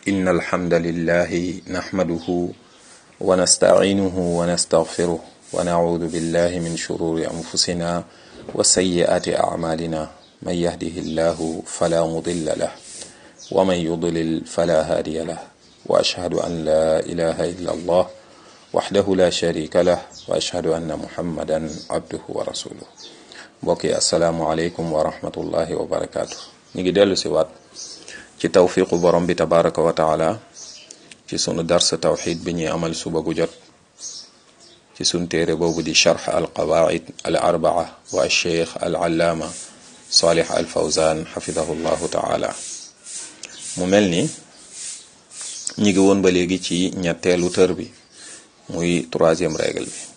إن الحمد لله نحمده ونستعينه ونستغفره ونعوذ بالله من شرور أنفسنا وسيئات أعمالنا من يهده الله فلا مضل له ومن يضلل فلا هادي له وأشهد أن لا إله إلا الله وحده لا شريك له وأشهد أن محمدا عبده ورسوله mbokki asalaamualeykum wa rahmatullahi wa barakaatu ñu ngi dellu si waat ci tawfiqu borom bi tabaraka wa taala ci sunu dars tawxid bi ñuy amal suba gu jot ci sun téere boobu di charx al qawaid al arbaa wa alcheikh al allaama salih al fawzan xafidahu llahu taala mu mel ni ñi ngi woon ba léegi ci ñetteelu tër bi muy troisième règle bi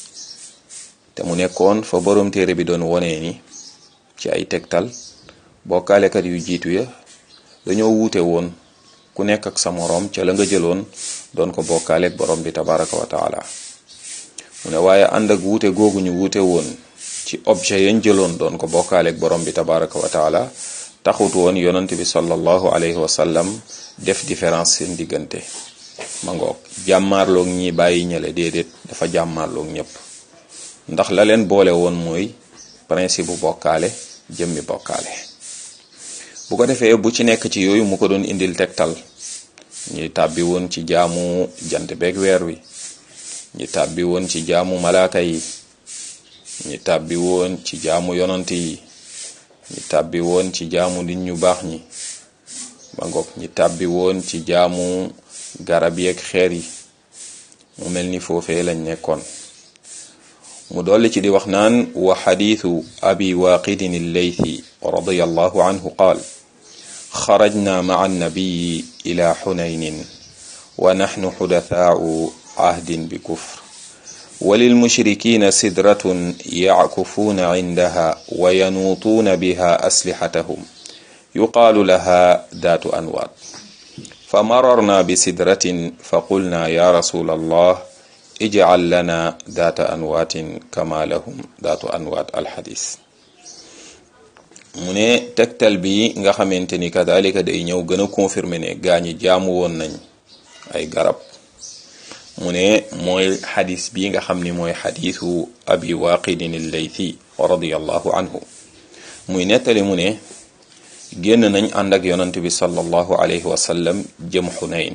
te mu nekkoon fa borom téere bi doon wonee ni ci ay tegtal bokkaalekat yu jiitu ya dañoo wuute woon ku nekk ak sa moroom ca la nga jëloon doon ko bokkaaleeg borom bi tabaraka wa taala mu ne waaye ànd ak wuute googu ñu wuute woon ci objet yañ jëloon doon ko bokkaaleeg borom bi tabaraka wa taala taxut woon yonent bi sallallahu alayhi wa sallam def différence seen diggante ma ngoog jàmmaarloog ñi bàyyi ñële déedéet dafa jàmmaarloog ñëpp ndax la leen boole woon mooy principe bu bokkaale jëmmi bokkaale bu ko defee bu ci nekk ci yooyu mu ko doon indil tegtal ñi tàbbi woon ci jaamu jant beeg weer wi ñi tàbbi woon ci jaamu malaaka yi ñi tàbbi woon ci jaamu yonant yi ñi tàbbi woon ci jaamu nit ñu baax ñi ba ngoog ñi tàbbi woon ci jaamu garab yeeg xeer yi mu mel ni foofee lañ nekkoon mu dolli ci di wax naan wa xadiisu abi waaqidin alleythi radiyallahu anhu qaal xarajna maca annabiyi ila xunaynin wa naxnu xudathaau cahdin bi kufr وللمشركين سدرة يعكفون عندها وينوطون بها أسلحتهم يقال لها ذات أنواط فمررنا بسدرة فقلنا يا رسول الله ijcal lana daata anwaatin kama lahum daatu anwaat alxadis mu ne tegtal bi nga xamante ni kadalika day ñëw gën a confirmer ne gaa ñi jaamu woon nañ ay garab mu ne mooy xadis bi nga xam ni mooy xadisu abi waaqidin allaythi radiallahu anhu muy nettali mu ne génn nañ ànd ak yonant bi sallallahu alayhi wa sallam jëm xunayn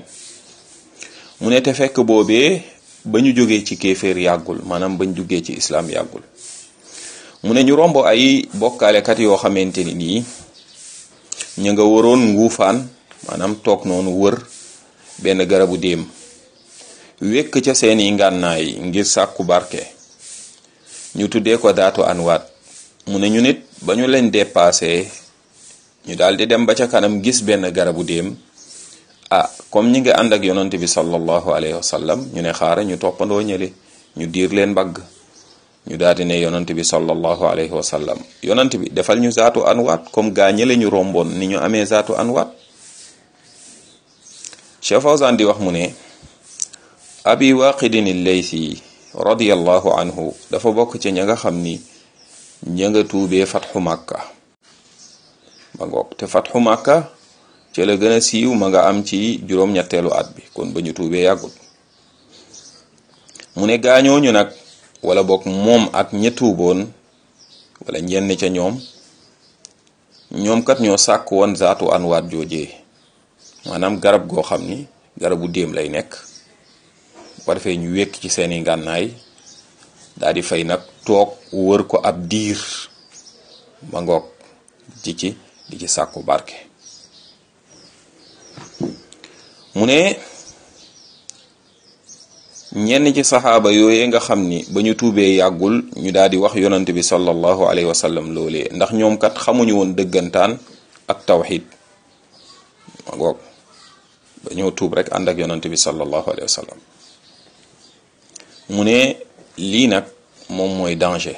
mu ne te fekk boobee ba ñu jógee ci kéeféer yàggul maanaam bañ jógee ci islaam yàggul mu ne ñu romb ay bokkaalekat yoo xamante ni nii ñu nga waroon nguufaan maanaam toog noonu wër benn garabu déem wékk ca seeni ngànnaay ngir sàkku barke ñu tuddee ko daatu anwaat mu ne ñu nit ba ñu leen dépassé ñu daal di dem ba ca kanam gis benn garabu déem ah comme ñi nga ànd ak yonante bi sallallahu alayhi wa sallam ñu ne xaara ñu toppandoo ñële ñu diir leen mbagg ñu daal di ne yonante bi sallallahu alayhi wa sallam yonante bi defal ñu zaatu anwaat comme gaa ñële ñu romboon ni ñu amee zaatu anwaat Cheikh Fawzan di wax mu ne abi waqidin al-laythi radiyallahu anhu dafa bokk ci ña nga xam ni ña nga tuubee fatxu màkka ba ngoog te fatxu màkka ci la gën a siiw ma nga am ci juróom-ñetteelu at bi kon ba ñu tuubee yàggul mu ne gaañooñu nag wala boog moom ak ña tuuboon wala ñenn ca ñoom ñoom kat ñoo sàkk woon zaatu anwaat joojee maanaam garab goo xam ni garabu déem lay nekk bu ko defee ñu wékk ci seeni ngànnaay daal di fay nag toog wër ko ab diir ma ngoog di ci di ci sàkku barke mu ne ñenn ci saxaaba yooye nga xam ni ba ñu tuubee yàggul ñu daal di wax yonant bi sallallahu alayhi wa sallam loolee ndax ñoom kat xamuñu woon dëggantaan ak tawxid ma goog ba ñoo tuub rek ànd ak yonant bi sallallahu alayhi wa sallam mu ne lii nag moom mooy danger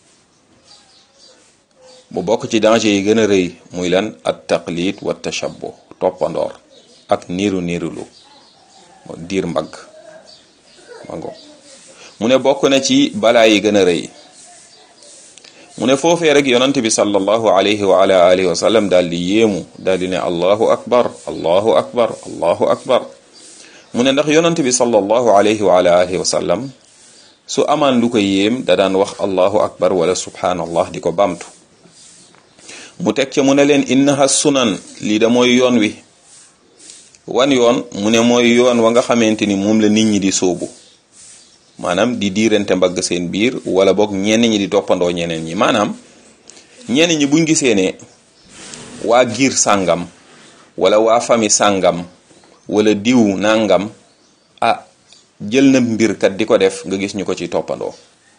bu bokk ci danger yi gën a rëy muy lan at taqlid wa tashabbuh toppandoor ak niiru niirulu diir mbagg ma ngo mu ne bokk na ci balaa yi gën a rëy mu ne foofee rek yonante bi sallallahu alayhi wa ala alihi wa sallam daal di yéemu daal di ne allahu akbar allahu akbar allahu akbar mu ne ndax yonante bi sallallahu alayhi wa ala alihi wa sallam su amaan lu ko yéem da daan wax allahu akbar wala subhanallah di ko bamtu mu teg ca mu ne leen innaha sunan lii da mooy yoon wi wan yoon mu ne mooy yoon wa nga xamante ni moom la nit ñi di sóobu maanaam di diirante mbagg seen biir wala boog ñenn ñi di toppandoo ñeneen ñi maanaam ñenn ñi buñ gisee ne waa giir sàngam wala waa fami sàngam wala diw nàngam ah jël na mbir kat di ko def nga gis ñu ko ci toppandoo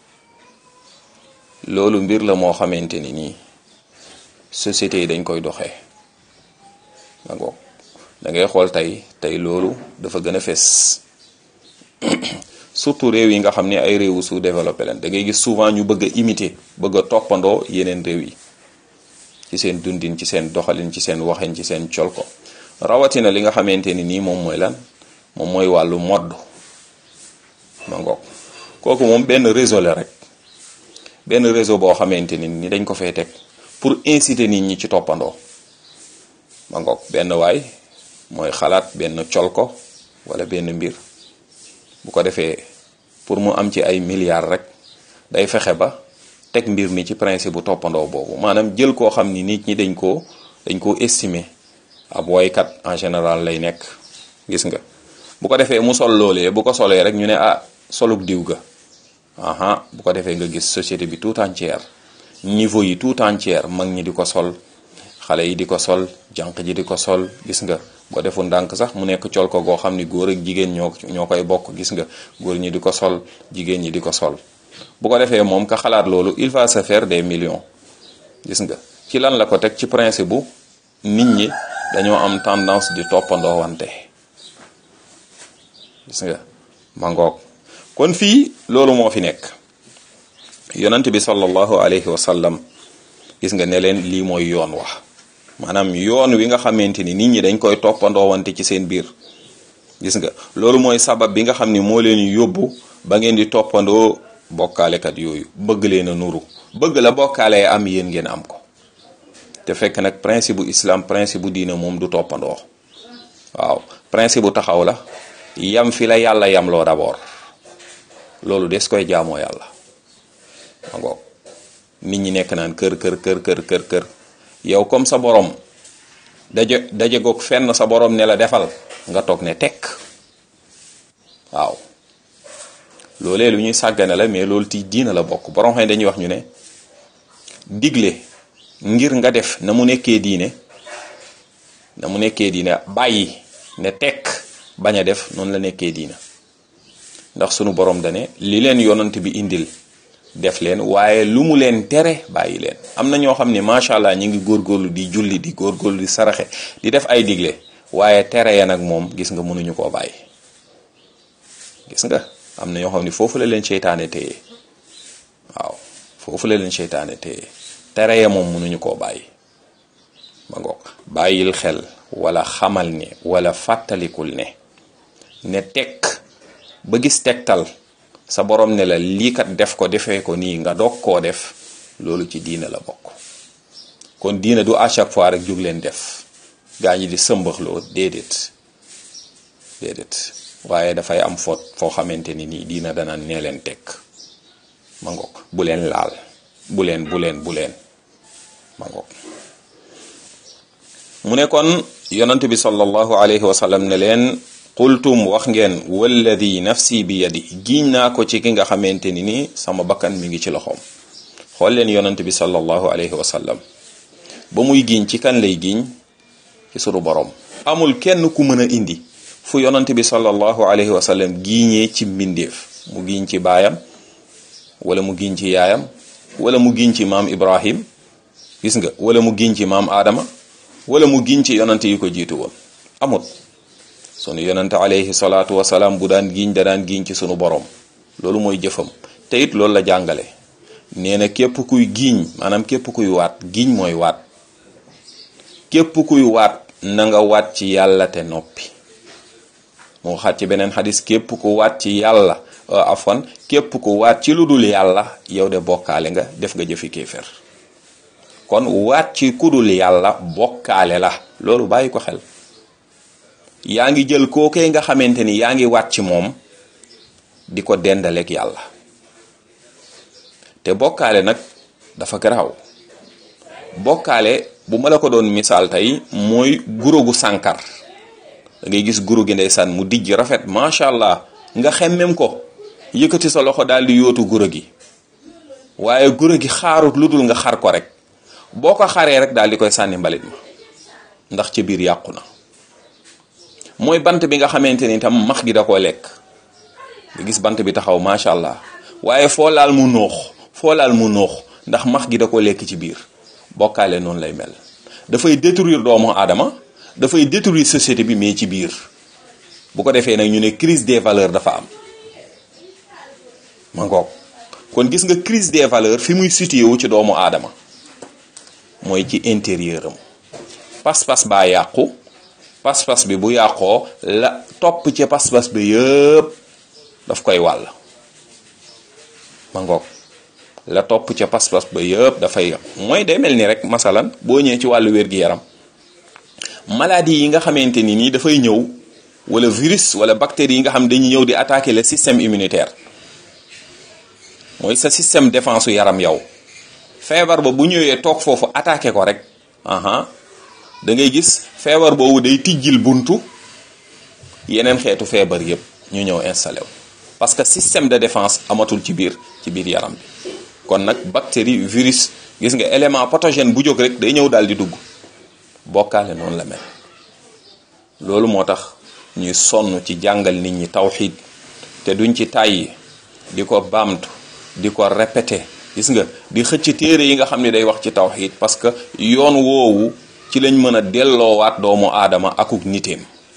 loolu mbir la moo xamante ni nii société yi dañ koy doxee ma ngoog da ngay xool tey tey loolu dafa gën a fes surtout réew yi nga xam ne ay réewu sous développé leen da ngay gis souvent ñu bëgg a imiter bëgg a toppandoo yeneen réew yi ci seen dundin ci seen doxalin ci seen waxin ci seen col ko rawatina li nga xamante ni nii moom mooy lan moom mooy wàllu modd ma ngoog kooku moom benn réseau la rek benn réseau boo xamante ni ni dañ ko fay teg pour inciter nit ñi ci toppandoo ma ngoog benn waay mooy xalaat benn col ko wala benn mbir bu ko defee pour mu am ci ay milliards rek day fexe ba teg mbir mi ci principe bu toppandoo boobu maanaam jël koo xam ni nit ñi dañ koo dañ koo estimer ab woykat en général lay nekk gis nga bu ko defee mu sol loolee bu ko solee rek ñu ne ah soluk diw ga aha bu ko defee nga gis société bi tout entière niveau yi tout entière mag ñi di ko sol xale yi di ko sol jànq ji di ko sol gis nga boo defu ndànk sax mu nekk col ko goo xam ni góor ak jigéen ñoo ñoo koy bokk gis nga góor ñi di ko sol jigéen ñi di ko sol bu ko defee moom ka xalaat loolu il va se faire des millions gis nga ci lan la ko teg ci principe bu nit ñi dañoo am tendance di toppandoo wante gis nga mangoog kon fii loolu moo fi nekk yonent bi sallallahu alayhi wa sallam gis nga ne leen lii mooy yoon wax maanaam yoon wi nga xamante ni nit ñi dañ koy toppandoo wante ci seen biir gis nga loolu mooy sabab bi nga xam ni moo leen yóbbu ba ngeen di toppandoo bokkaalekat yooyu bëgg leen a nuru bëgg la bokkaale am yéen ngeen am ko te fekk nag principe bu islam principe bu diine moom du toppandoo waaw principe bu taxaw la yam fi la yàlla yamloo d'abord loolu des koy jaamoo yàlla ma ngoog nit ñi nekk naan kër kër kër kër kër kër yow comme sa borom daje daje goog fenn sa borom ne la defal nga toog ne tekk waaw loolee lu ñuy sàggane la mais loolu ti diina la bokk borom xam dañuy wax ñu ne digle ngir nga def na mu nekkee diine na mu nekkee diine bàyyi ne tekk bañ a def noonu la nekkee diina ndax sunu borom dane li leen yonant bi indil def leen waaye lu mu leen tere bàyyi leen am na ñoo xam ne macha allah ñu ngi góorgóorlu di julli di góorgóorlu di saraxe di def ay digle waaye tere ya nag moom gis nga mënuñu koo bàyyi gis nga am na ñoo xam ne foofu la leen seytaane téye waaw foofu la leen seytaane téye tere ya moom mënuñu koo bàyyi ma ngoog bàyyil xel wala xamal ne wala fàttalikul ne ne tekk ba gis tegtal sa borom ne la lii kat def ko defee ko nii nga doog koo def loolu ci diina la bokk kon diina du à chaque fois rek jug leen def gaa ñi di sëmbaxloo déedéet déedéet waaye dafay am foot foo xamante ni nii diina dana nee leen tekk ma ngoog bu leen laal bu leen bu leen bu leen ma ngoog mu ne kon yonent bi sallallahu alayhi wa sallam ne leen qultum wax ngeen walladi nafsi bi yadi giiñ naa ko ci ki nga xamante ni ni sama bakkan mi ngi ci loxoom xool leen yonent bi sallallahu alayhi wa sallam ba muy giiñ ci kan lay giiñ ci sunu borom amul kenn ku mën a indi fu yonent bi sallallahu alayhi wa sallam giiñee ci mbindeef mu giiñ ci baayam wala mu giiñ ci yaayam wala mu giiñ ci maam Ibrahim gis nga wala mu giiñ ci maam Adama wala mu giiñ ci yonent yi ko jiitu woon amut sunu yonente alayhi salaatu wasalaam bu daan giiñ da daan giiñ ci sunu borom loolu mooy jëfam te it loolu la jàngale nee na képp kuy giiñ maanaam képp kuy waat giiñ mooy waat képp kuy waat na nga waat ci yàlla te noppi mu waxaat ci beneen xadis képp ku waat ci yàlla afwan képp ku waat ci lu dul yàlla yow de bokkaale nga def nga jëfi kéefér kon waat ci ku dul yàlla bokkaale la loolu bàyyi ko xel yaa ngi jël kookee nga xamante ni yaa ngi waat ci moom di ko dendaleeg yàlla te bokkaale nag dafa garaaw bokkaale bu ma la ko doon misaal tey mooy guro gu sànkar da ngay gis guro gi ndeysaan mu dijj rafet macha allah nga xemmem ko yëkkati sa loxo daal di yootu guro gi waaye guro gi xaarut lu dul nga xar ko rek boo ko xaree rek daal di koy sànni mbalit ma ndax ci biir yàqu na mooy bant bi nga xamante ni tam max gi da koo lekk nga gis bant bi taxaw macha allah waaye foo laal mu noox foo laal mu noox ndax max gi da koo lekk ci biir bokkaale noonu lay mel dafay détruire doomu aadama dafay détruire société bi mais ci biir bu ko defee nag ñu ne crise des valeurs dafa am ma ngoog kon gis nga crise des valeurs fi muy situé wu ci doomu aadama mooy ci intérieur am pas-pas baa yàqu pas-pas bi bu yàqoo la topp ci pas-pas bi yëpp daf koy wàll ma ngoog la topp ca pas-pas ba yëpp dafay mooy day mel ni rek masalan boo ñëwee ci wàllu wér-gi-yaram maladie yi nga xamante ni nii dafay ñëw wala virus wala bactéries yi nga xam dañuy ñëw di attaquer le système immunitaire mooy sa système défense yaram yow feebar ba bu ñëwee toog foofu attaquer ko rek aha da ngay gis feebar boobu day tijjil buntu yeneen xeetu feebar yëpp ñu ñëw installé wu parce que système de défense amatul ci biir ci biir yaram bi kon nag bactérie virus gis nga élément pathogène bu jóg rek day ñëw daal di dugg bokkaale noonu la mel loolu moo tax ñuy sonn ci jàngal nit ñi tawxiid te duñ ci tàyyi di ko baamtu di ko répété gis nga di xëcc téere yi nga xam ne day wax ci tawxiid parce que yoon woowu ci lañ mën a delloowaat doomu aadama akuk niteem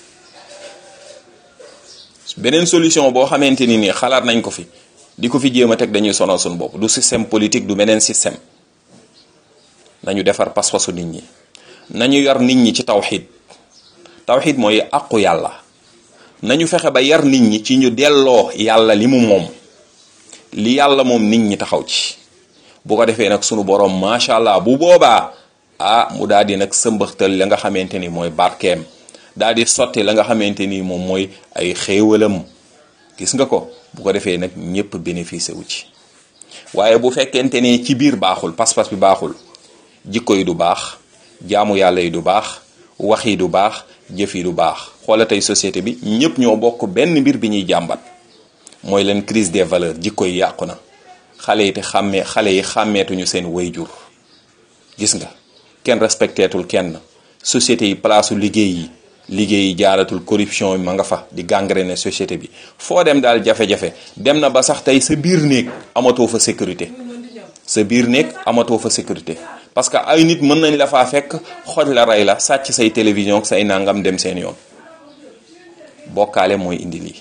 beneen solution boo xamante ni nii xalaat nañ ko fi di ko fi jéem a teg dañuy sonal suñu bopp du système politique du beneen système nañu defar pas-pasu nit ñi nañu yor nit ñi ci tawxid tawxid mooy àqu yàlla nañu fexe ba yar nit ñi ci ñu delloo yàlla li mu moom li yàlla moom nit ñi taxaw ci bu ko defee nag sunu borom macha allah bu boobaa ah mu daal di nag sëmbaxtal la nga xamante ni mooy barkeem daal di sotti la nga xamante ni moom mooy ay xéewalam gis nga ko bu ko defee nag ñëpp bénéficié wu ci waaye bu fekkente ni ci biir baaxul pas-pas bi baaxul jikko yi du baax jaamu yàlla yi du baax wax yi du baax jëf yi du baax xoola tey société bi ñëpp ñoo bokk benn mbir bi ñuy jàmbat mooy leen crise des valeurs jikko yi yàqu na xale yi te xàmmee xale yi xàmmeetuñu seen wayjur gis nga kenn respecteetul kenn société yi place liggéey yi liggéey yi jaaratul corruption ma nga fa di gangréner société bi foo dem daal jafe-jafe dem na ba sax tey sa biir néeg amatoo fa sécurité sa biir néeg amatoo fa sécurité parce que ay nit mën nañ la faa fekk xoj la rey la sàcc say télévision say nangam dem seen yoon bokkaale mooy indi lii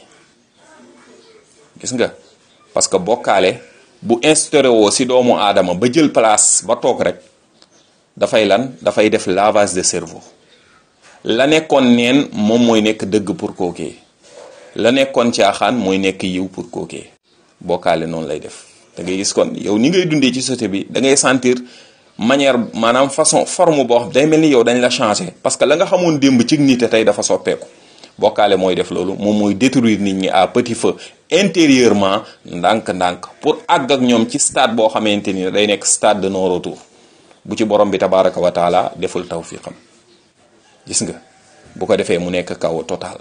gis nga parce que bokkaale bu instauré woo si doomu aadama ba jël place ba toog rek dafay lan dafay def lavage de cerveau la nekkoon neen moom mooy nekk dëgg pour kookee la nekkoon caaxaan mooy nekk yiw pour kookee bokkaale noonu lay def da ngay gis kon yow ni ngay dundee ci société bi da ngay sentir manière maanaam façon forme boo xam day mel ni yow dañ la changé parce que la nga xamoon démb ci nit tey dafa soppeeku bokkaale mooy def loolu moom mooy détruire nit ñi à petit feu intérieurement ndànk-ndànk pour àgg ak ñoom ci stade boo xamante ni day nekk stade de non retour bu ci borom bi tabaraka wa taala deful tawfiqam gis nga bu ko defee mu nekk kaw total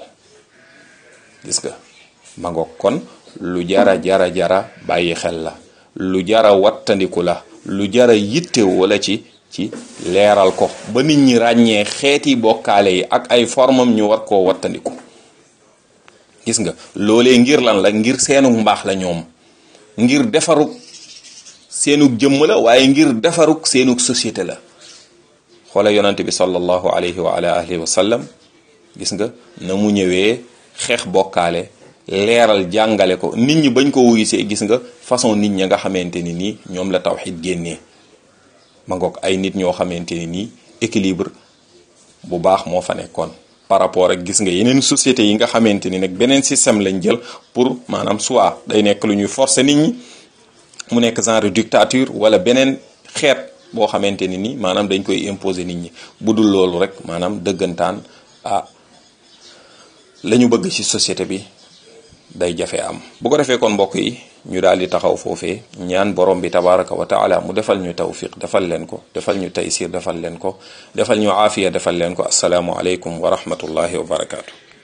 gis nga ma ngoog kon lu jara jara jara bàyyi xel la lu jara wattandiku la lu jara yitte wala ci ci leeral ko ba nit ñi ràññee xeeti bokkaale yi ak ay formam ñu war koo wattandiku gis nga loolee ngir lan la ngir seenug mbaax la ñoom ngir defarug seenug jëmm la waaye ngir defarug seenug société la xoola yonante bi sallallahu alayhi wa ala alihi wa sallam gis nga na mu ñëwee xeex bokkaale leeral jàngale ko nit ñi bañ ko wuyusee gis nga façon nit ñi nga xamante ni nii ñoom la tawxid génnee ma ngoog ay nit ñoo xamante ni nii équilibre bu baax moo fa nekkoon par rapport ak gis nga yeneen société yi nga xamante ni nag beneen système lañ jël pour maanaam soit day nekk lu ñuy forcer nit ñi mu nekk genre dictature wala beneen xeet boo xamante ni ni maanaam dañ koy imposer nit ñi bu dul loolu rek maanaam dëggantaan ah la ñu bëgg ci société bi day jafe am bu ko defee kon mbokk yi ñu daal di taxaw foofee ñaan borom bi tabaraka wa taala mu defal ñu tawfiq defal leen ko defal ñu taysir defal leen ko defal ñu aafiya defal leen ko asalaamu aleykum wa rahmatullahi wa barakaatu